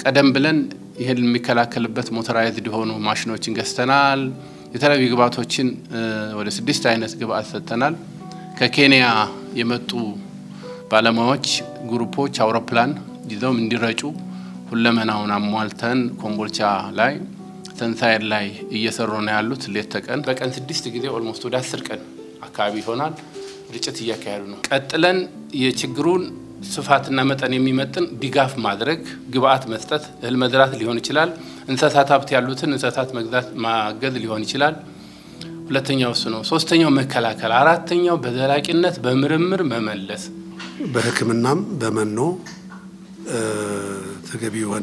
ቀደም ብለን ይህን የሚከላከልበት ሞተራይዝድ የሆኑ ማሽኖችን ገዝተናል። የተለያዩ ግብአቶችን ወደ ስድስት አይነት ግብአት ሰጥተናል። ከኬንያ የመጡ ባለሙያዎች ግሩፖች አውሮፕላን ይዘውም እንዲረጩ ሁለመናውን አሟልተን ኮምቦልቻ ላይ ተንሳይር ላይ እየሰሩ ነው ያሉት ሌት ተቀን በቀን ስድስት ጊዜ ኦልሞስት ወደ አስር ቀን አካባቢ ይሆናል ርጭት እያካሄዱ ነው። ቀጥለን የችግሩን ስፋትና መጠን የሚመጥን ድጋፍ ማድረግ፣ ግብአት መስጠት፣ እህል መዝራት ሊሆን ይችላል። እንስሳት ሀብት ያሉትን እንስሳት መግዛት ማገዝ ሊሆን ይችላል። ሁለተኛው እሱ ነው። ሶስተኛው መከላከል፣ አራተኛው በዘላቂነት በምርምር መመለስ በሕክምናም በመኖ ተገቢ የሆነ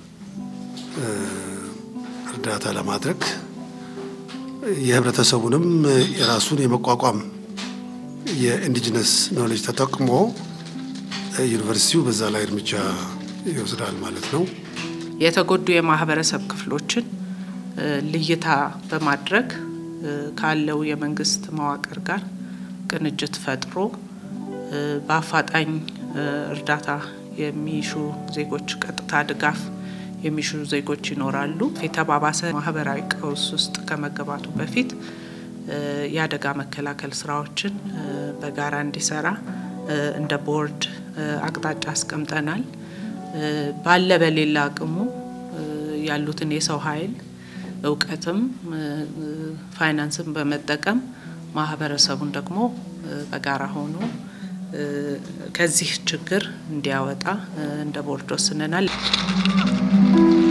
እርዳታ ለማድረግ የህብረተሰቡንም የራሱን የመቋቋም የኢንዲጂነስ ኖሌጅ ተጠቅሞ ዩኒቨርሲቲው በዛ ላይ እርምጃ ይወስዳል ማለት ነው። የተጎዱ የማህበረሰብ ክፍሎችን ልይታ በማድረግ ካለው የመንግስት መዋቅር ጋር ቅንጅት ፈጥሮ በአፋጣኝ እርዳታ የሚሹ ዜጎች ቀጥታ ድጋፍ የሚሹ ዜጎች ይኖራሉ። የተባባሰ ማህበራዊ ቀውስ ውስጥ ከመገባቱ በፊት የአደጋ መከላከል ስራዎችን በጋራ እንዲሰራ እንደ ቦርድ አቅጣጫ አስቀምጠናል። ባለ በሌላ አቅሙ ያሉትን የሰው ኃይል እውቀትም ፋይናንስን በመጠቀም ማህበረሰቡን ደግሞ በጋራ ሆኖ ከዚህ ችግር እንዲያወጣ እንደ ቦርድ ወስነናል።